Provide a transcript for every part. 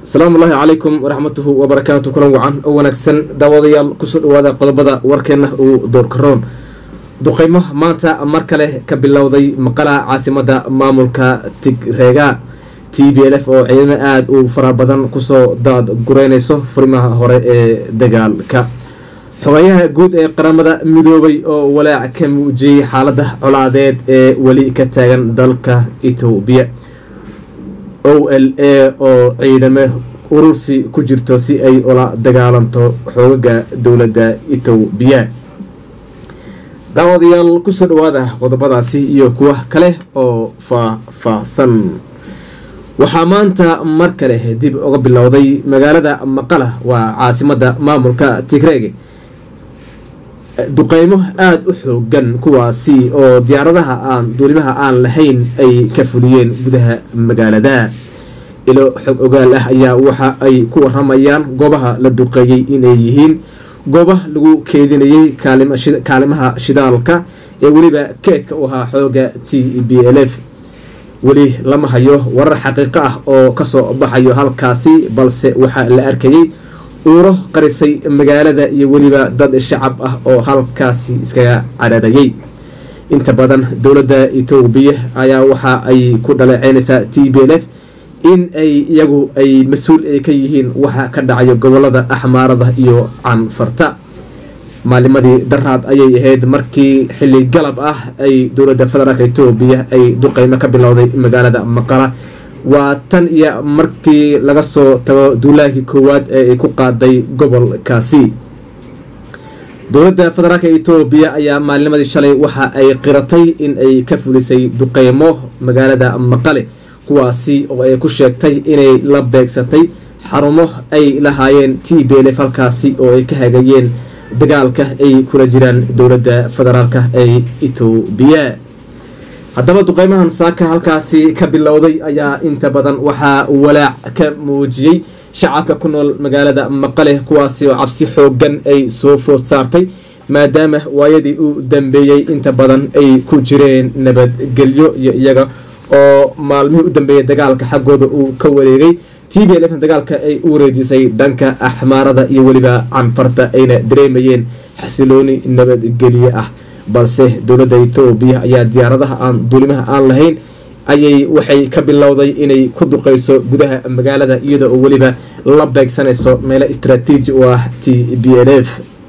asalaamu ullaahi calaykum waraxmatuhu wabarakaatu kulan wacan oo wanaagsan daawadayaal kusoo dhawaada qodobada warkeenna uu doorkaroon duqeymo maanta mar kale ka bilowday maqala caasimada maamulka tigreega t b l f oo ciidamo aada u fara badan kusoo daad gureynayso furimaha hore ee dagaalka xogayaha guud ee qaramada midoobay oo walaac ka muujiyey xaalada colaadeed ee weli ka taagan dalka etoobiya o l a oo ciidamo urursi ku jirto si ay ula dagaalanto xoogaga dowladda etoobiya daawadayaal kusoo dhawaada qodobadaasi iyo kuwa kale oo faah-faahsan waxaa maanta mar kale dib uga bilowday magaalada maqala waa caasimada maamulka tigreeg duqeymo aada u xoogan kuwaasi oo diyaaradaha aan duulimaha aan lahayn ay ka fuliyeen gudaha magaalada ilo xog ogaal ah ayaa waxa ay ku waramayaan goobaha la duqeeyey inay yihiin gooba lagu keedinayay kaalimaha shidaalka ee weliba keedka u ahaa xooga t b l f weli lama hayo warar xaqiiqo ah oo kasoo baxayo halkaasi balse waxaa la arkayay uuro qarisay magaalada iyo weliba dad shacab ah oo halkaasi iskaga cadhaadayay inta badan dowladda etoobiya ayaa waxa ay ku dhaleeceynaysaa t b l f in ay iyagu ay mas-uul ay ka yihiin waxa ka dhacayo gobolada axmaarada iyo canfarta maalimadii daraad ayay ahayd markii xilli galab ah ay dowladda federaalk etoobiya ay duqeymo ka bilowday magaalada maqala waa tan iyo markii laga soo tago duulaankii koowaad ee ay ku qaaday gobolkaasi dowladda federaalk etoobiya ayaa maalinimadii shalay waxa ay qiratay in ay ka fulisay duqeymo magaalada maqale kuwaasi oo ay ku sheegtay inay la beegsatay xarumo ay lahaayeen t b l f halkaasi oo ay ka hagayeen dagaalka ay kula jiraan dowladda federaalk ee etoobiya haddaba duqeymahan saaka halkaasi ka bilowday ayaa inta badan waxaa walaac ka muujiyey shacabka ku nool magaalada maqale kuwaasi oo cabsi xoogan ay soo food saartay maadaama waayadii u dambeeyey inta badan ay ku jireen nabadgelyo iyo iyaga oo maalmihii u dambeeyay dagaalka xaggooda uu ka wareegay t b l fna dagaalka ay u wareejisay dhanka axmaarada iyo weliba canfarta ayna dareemayeen xasilooni nabadgelye ah balse dowladda etoobiya ayaa diyaaradaha aan duulimaha aan lahayn ayay waxay ka bilowday inay ku duqeyso gudaha magaalada iyada oo weliba la beegsanayso meelo istraatiiji u ah t b l f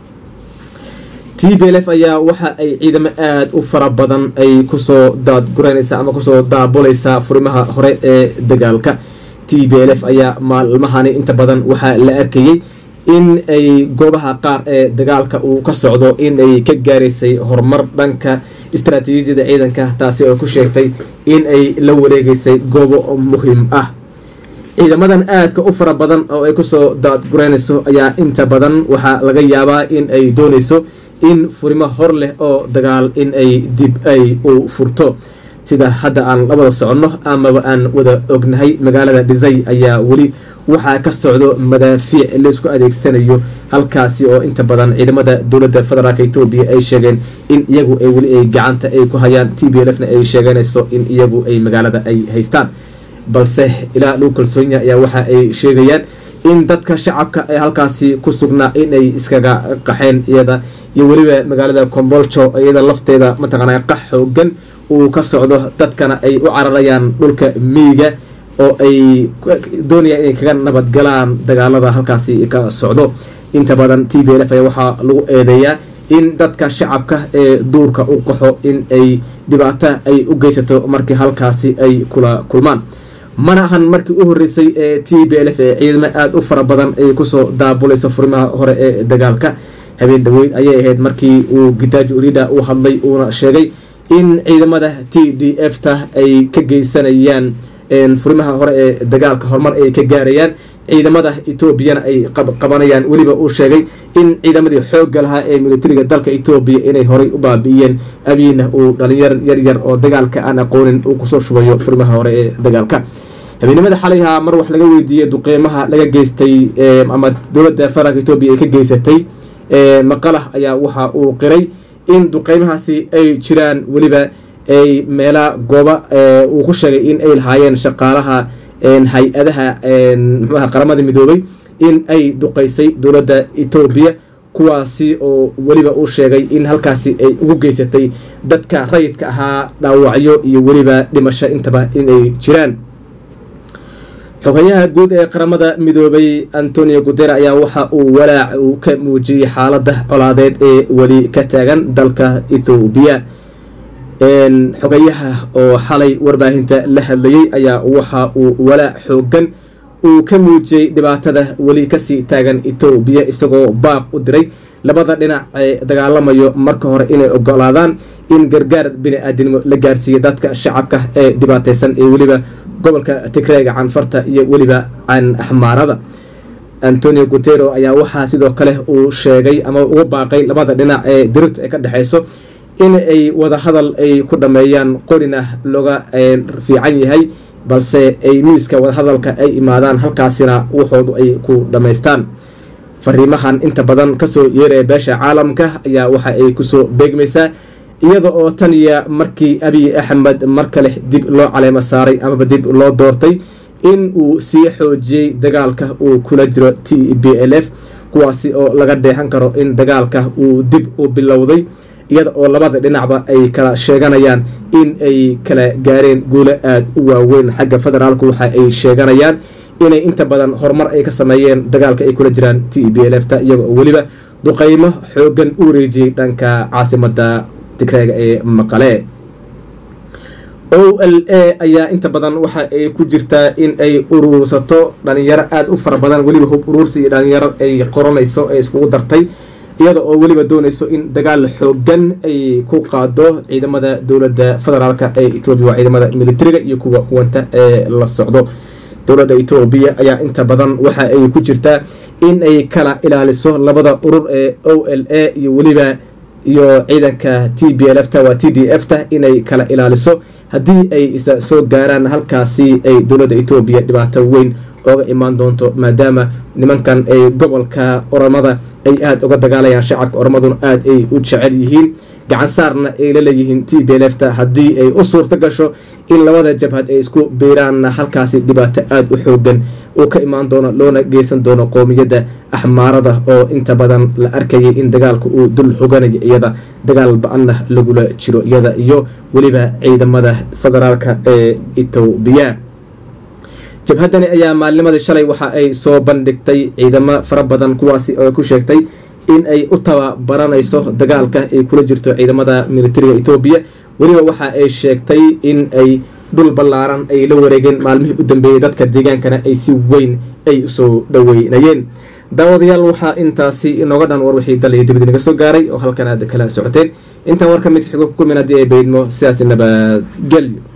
t b l f ayaa waxa ay ciidamo aada u fara badan ay kusoo daadgureynaysaa ama kusoo daabulaysaa furimaha hore ee dagaalka t b l f ayaa maalmahani inta badan waxaa la arkayay in ay goobaha qaar ee dagaalka uu ka socdo in ay ka gaaraysay horumar dhanka istraatiijiyada ciidanka taasi oo ku sheegtay in ay la wareegeysay goobo muhiim ah ciidamadan aadka u fara badan oo ay kusoo daadgureynayso ayaa inta badan waxaa laga yaabaa in ay doonayso in furimo hor leh oo dagaal in ay dib ay u furto sida hadda aan la wada soconno amaba aan wada ognahay magaalada dhisay ayaa weli waxaa ka socdo madaafiic laysku adeegsanayo halkaasi oo inta badan ciidamada dowladda federaalk etoobiya ay sheegeen in iyagu ay weli ay gacanta ay ku hayaan t b l fna ay sheeganayso in iyagu ay magaalada ay haystaan balse ilaa lagu kalsoonyaha ayaa waxa ay sheegayaan in dadka shacabka ee halkaasi ku sugnaa inay iskaga qaxeen iyada iyo weliba magaalada comboljo iyada lafteeda mataqaana qax xoogan uu ka socdo dadkana ay u cararayaan dhulka miyiga oo ay doonayaan inay kaga nabadgalaan dagaalada halkaasi ka socdo inta badan t b l f ayaa waxaa lagu eedeeyaa in dadka shacabka ee duurka u qaxo in ay dhibaato ay u geysato markii halkaasi ay kula kulmaan mana ahan markii u horeysay ee t b l f ee ciidamo aada u fara badan ay kusoo daabulayso furimaha hore ee dagaalka habeen dhaweyd ayay ahayd markii uu gitaajo urida uu hadlay uuna sheegay in ciidamada t d f ta ay ka geysanayaan furimaha hore ee dagaalka horumar ay ka gaarayaan ciidamada etoobiyana ay qabanayaan weliba uu sheegay in ciidamadii xoogga lahaa ee militariga dalka etoobiya inay horay u baabi'iyeen abiina uu dhalinyar yaryar oo dagaalka aan aqoonin uu kusoo shubayo furimaha hore ee dagaalka habeenimada xalayha mar wax laga weydiiyey duqeymaha laga geystay ama dowladda federaalk etoobiya ay ka geysatay maqala ayaa waxa uu qiray in duqeymahaasi ay jiraan weliba ay meela gooba uu ku sheegay in ay lahaayeen shaqaalaha hay-adaha mxuaha qaramada midoobay in ay duqeysay dowladda etoobiya kuwaasi oo weliba uu sheegay in halkaasi ay ugu geysatay dadka rayidka ahaa dhaawacyo iyo weliba dhimasho intaba inay jiraan xogayaha guud ee qaramada midoobay antonio gudera ayaa waxa uu walaac uu ka muujiyey xaalada colaadeed ee weli ka taagan dalka ethoobiya xogayaha oo xalay warbaahinta la hadlayay ayaa waxa uu walaac xoogan uu ka muujiyey dhibaatada weli kasii taagan etoobiya isagoo baaq u diray labada dhinac ee dagaalamayo marka hore inay ogolaadaan in gargaar bini-aadinimo la gaarsiiya dadka shacabka ee dhibaateysan ee weliba gobolka tigreega canfarta iyo weliba can axmaarada antonio gutero ayaa waxaa sidoo kale uu sheegay ama uga baaqay labada dhinac ee dirirtu ay ka dhexeyso in ay wadahadal ay ku dhameeyaan qorina looga fiican yahay balse ay miiska wadahadalka ay imaadaan halkaasina waxoodu ay ku dhammaystaan fariimahan inta badan kasoo yeeraya beesha caalamka ayaa waxa ay kusoo beegmaysaa iyada oo tan iyo markii abiy axmed mar kale dib loo caleemo saaray amaba dib loo doortay in uu sii xoojiyey dagaalka uu kula jiro t b l f kuwaasi oo laga dheehan karo in dagaalka uu dib u bilowday iyada oo labada dhinacba ay kala sheeganayaan in ay kala gaareen guulo aada u waaweyn xagga federaalku waxa ay sheeganayaan inay inta badan horumar ay ka sameeyeen dagaalka ay kula jiraan t b l f ta iyaga oo weliba duqeymo xoogan u wareejiyey dhanka caasimada tigreega ee maqale o l a ayaa inta badan waxa ay ku jirtaa in ay urursato dhalinyaro aada u fara badan weliba hub uruursi iyo dhalinyaro ay qoranayso ee iskugu dartay iyada oo weliba doonayso in dagaal xoogan ay ku qaado ciidamada dowladda federaalka ee etoobiya waa ciidamada militariga iyo kuwa kuwanta ee la socdo dowladda etoobiya ayaa inta badan waxa ay ku jirtaa in ay kala ilaaliso labada urur ee o l a iyo weliba iyo ciidanka t b l f ta waa t d f ta inay kala ilaaliso haddii ay isa soo gaaraan halkaasi ay dowladda etoobiya dhibaato weyn ooga imaan doonto maadaama nimankan ay gobolka oromada ay aada uga dagaalayaan shacabka oromaduna aada ay u jecel yihiin gacan saarna ay la leeyihiin t b l f ta haddii ay u suurto gasho in labada jabhad ay isku biiraanna halkaasi dhibaato aada u xoogan uu ka imaan doono loona geysan doono qoomiyadda axmaarada oo inta badan la arkayay in dagaalka uu dul xoganayo iyada dagaal ba-anna lagula jiro iyada iyo weliba ciidamada federaalka ee etoobiya jabhaddani ayaa maalnimadii shalay waxa ay soo bandhigtay ciidamo fara badan kuwaasi oo ku sheegtay in ay u tababaranayso dagaalka ay kula jirto ciidamada militariga etoobiya weliba waxa ay sheegtay in ay dhul ballaaran ay la wareegeen maalmihii u dambeeyey dadka deegaankana ay si weyn ay usoo dhaweynayeen daawadayaal waxaa intaasi inooga dhan war wixii dal iyo dibad inaga soo gaaray oo halkan aad kala socoteen intaan war ka mid xigo ku kulmin haddii ay baydmo sidaas nabadgelyo